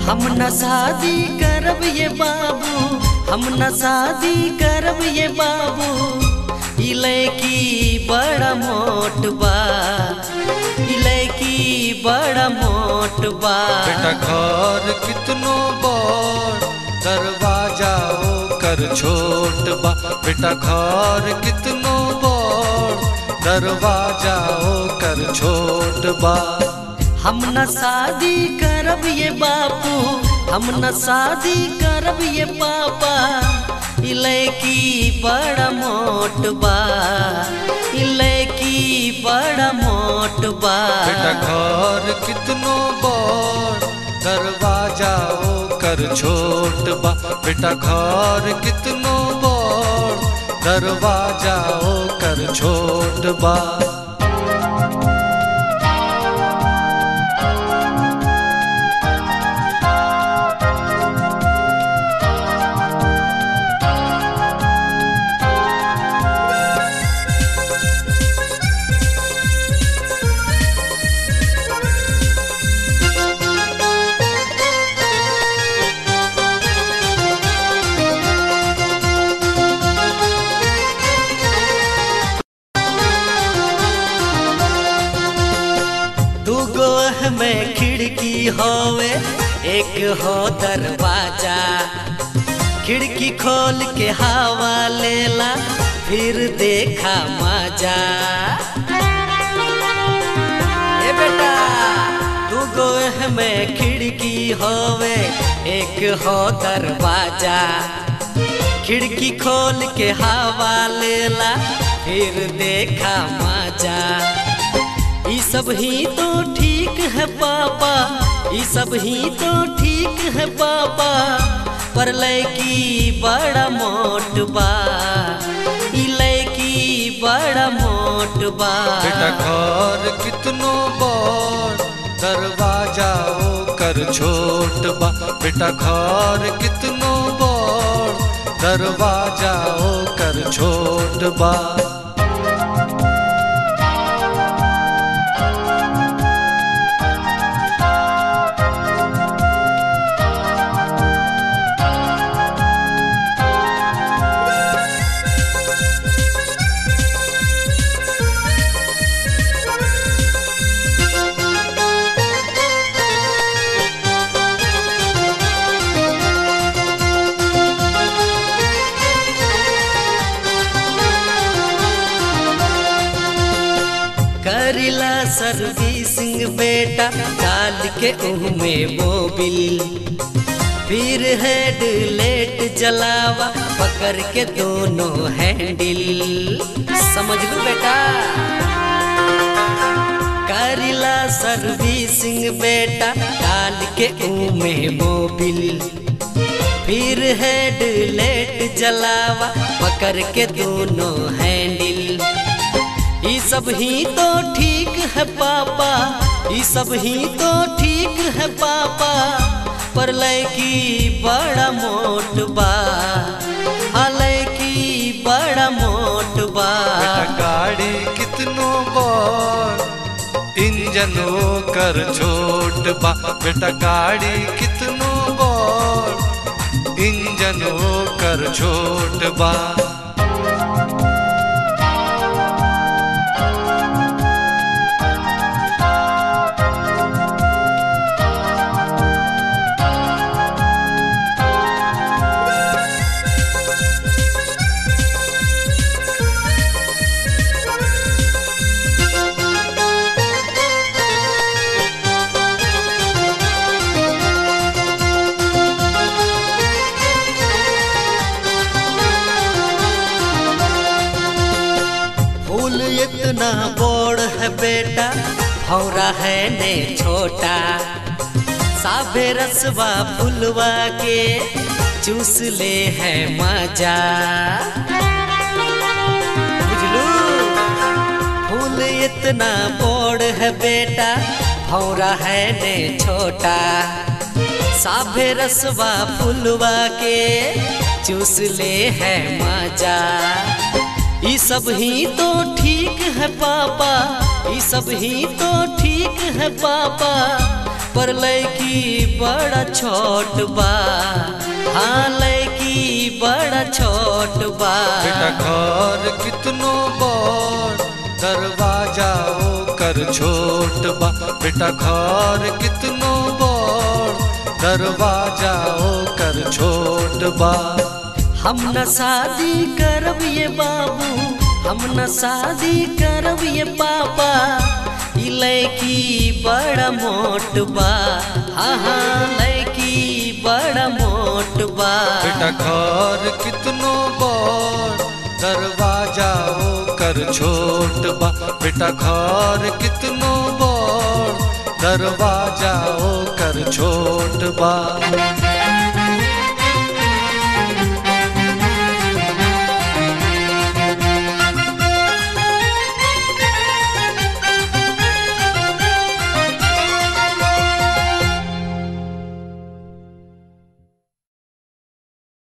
हम न शादी करब ये बाबू हम न शादी करब ये बाबू ई लड़की बड़ा मोट बा ई लड़की बड़ा मोट बा बेटा घर कितनो बड़ दरवाजा ओकर छोट बा बेटा घर कितनो बड़ दरवाजा ओकर छोट बा हम न शादी करब ये बापू हम न शादी करब ये पापा ई लड़की बड़ा मोट बा ई लड़की बड़ा मोट बा बेटा घर कितनो बड़ दरवाजा ओकर छोट बा बेटा घर कितनो बड़ दरवाजा ओकर छोट बा दूगो में खिड़की होवे एक हो दरवाजा खिड़की खोल के हवा लेला फिर देखा मजा ए बेटा दूगो में खिड़की होवे एक हो दरवाजा खिड़की खोल के हवा लेला फिर देखा मजा ई सब ही तो ठीक है पापा ई सब ही तो ठीक है पापा पर लड़की बड़ा मोट बा ई लड़की बड़ा मोट बा बेटा घर कितनो बड़ दरवाजा ओकर छोट बा बेटा घर कितनो बड़ दरवाजा ओकर छोट बा करिला सर्विसिंग बेटा डाल के उहमे मोबिल फिर हेड लेट जलावा पकड़ के दोनों हैंडल समझ लो बेटा करिला सर्विसिंग बेटा डाल के उमे मोबिल फिर हेड लेट जलावा पकड़ के दोनों हैंडल ई सब ही तो ठीक है पापा ई सब ही तो ठीक है पापा पर लड़की बड़ा मोट बा हाँ लड़की बड़ा मोट बा बेटा गाड़ी कितनो बड़ इंजन ओकर छोट बा बेटा गाड़ी कितनो बड़ इंजन ओकर छोट बा फूल इतना बड़ है बेटा भौरा है ने छोटा साबे रसवा फुलवा के चूस ले है मजा बुझलू फूल इतना बड़ है बेटा भौरा है ने छोटा साभे रसवा फुलवा के चूस ले है मजा ई सब ही तो ठीक है पापा ई सब ही तो ठीक है पापा पर लैकी बड़ा छोट बा हाँ लैकी बड़ा छोट बा बेटा घर कितनो बड़ दरवाजा ओकर छोट बा बेटा घर कितनो बड़ दरवाजा ओकर छोट बा हम न शादी करब ये बाबू हम न शादी करब ये पापा ई लैकी बड़ा मोट बा हाँ हाँ लैकी बड़ा मोट बा बेटा घर कितनो बड़ दरवाजा ओकर छोट बा बेटा घर कितनो बड़ दरवाजा ओकर छोट बा